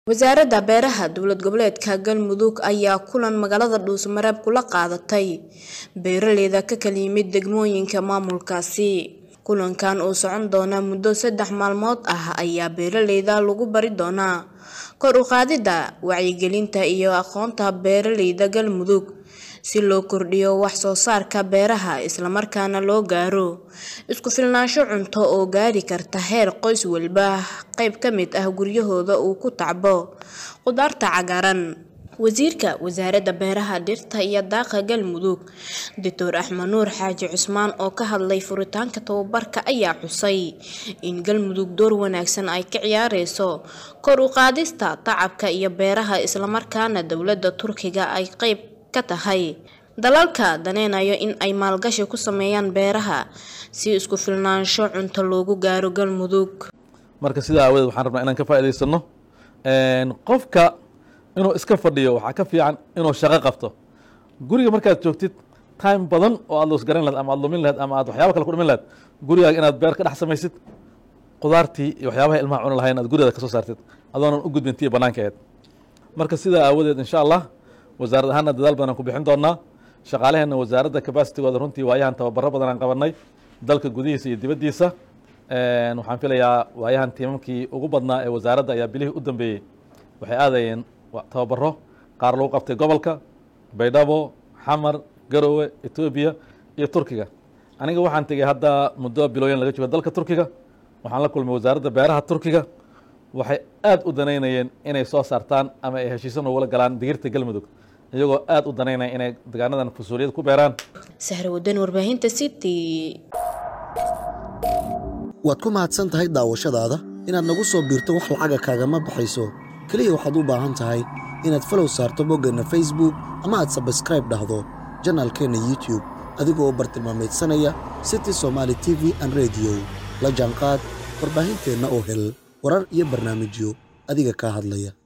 Wasaaradda Beeraha Dowlad Goboleedka Galmudug ayaa kulan magaalada Dhuusamareeb kula qaadatay beeraleyda ka kala yimid degmooyinka maamulkaasi. Kulankan oo socon doona muddo saddex maalmood ah ayaa beeraleyda lagu bari doonaa kor u qaadida wacyigelinta iyo aqoonta beeraleyda Galmudug si loo kordhiyo wax soo saarka beeraha isla markaana loo gaaro isku filnaansho cunto oo gaari karta heer qoys walba qayb ka mid ah guryahooda uu ku tacbo khudaarta cagaaran. Wasiirka Wasaaradda Beeraha, Dhirta iyo Daaqa Galmudug, Dr. Axmed Nuur Xaaji Cusmaan oo ka hadlay furitaanka tababarka ayaa xusay in Galmudug door wanaagsan ay ka ciyaareyso kor u qaadista tacabka iyo beeraha isla markaana dowladda Turkiga ay qayb ka tahay dalalka daneynaya in ay maalgashi ku sameeyaan beeraha si isku filnaansho cunto loogu gaaro Galmudug. marka sidaa aawadeed waxaan rabnaa inaan ka faa'iidaysano qofka inuu iska fadhiyo waxaa ka fiican inuu shaqo qabto guriga markaad joogtid time badan oo aad loos garan lahayd ama aad lumin lahayd ama aad waxyaabo kale ku dhimin lahayd gurigaaga inaad beer ka dhex samaysid qudaartii iyo waxyaabaha ilmaha cuni lahayn aad gurigaada kasoo saartid adoonan u gudbin tii banaanka ahayd marka sidaa aawadeed insha allah wasaarad ahaanna dadaal badan aan ku bixin doonaa shaqaalaheenna wasaaradda capacitigooda runtii waayahan tababaro badan aan qabanay dalka gudihiisa iyo dibaddiisa waxaan filayaa waayahan tiimamkii ugu badnaa ee wasaaradda ayaa bilihii u dambeeyey waxay aadayeen tababaro qaar lagu qabtay gobolka baydhabo xamar garowe etoobiya iyo turkiga aniga waxaan tegey hadda muddo bilooyin laga joogo dalka turkiga waxaan la kulmay wasaaradda beeraha turkiga waxay aad u danaynayeen inay soo saartaan ama ay heshiiso noogula galaan digirta galmudug iyagoo aad u danaynaya inay degaanadan fusuuliyad ku beeraan Sahra Wadan warbaahinta City. waad ku mahadsan tahay daawashadaada inaad nagu soo biirto wax lacaga kaagama baxayso keliya waxaad u baahan tahay inaad falow saarto boggeenna facebook ama aad sabskraib dhahdo janaalkeenna youtube adigoo u bartilmaamaydsanaya city somaali t v an rediyo la jaanqaad warbaahinteenna oo hel warar iyo barnaamijyo adiga kaa hadlaya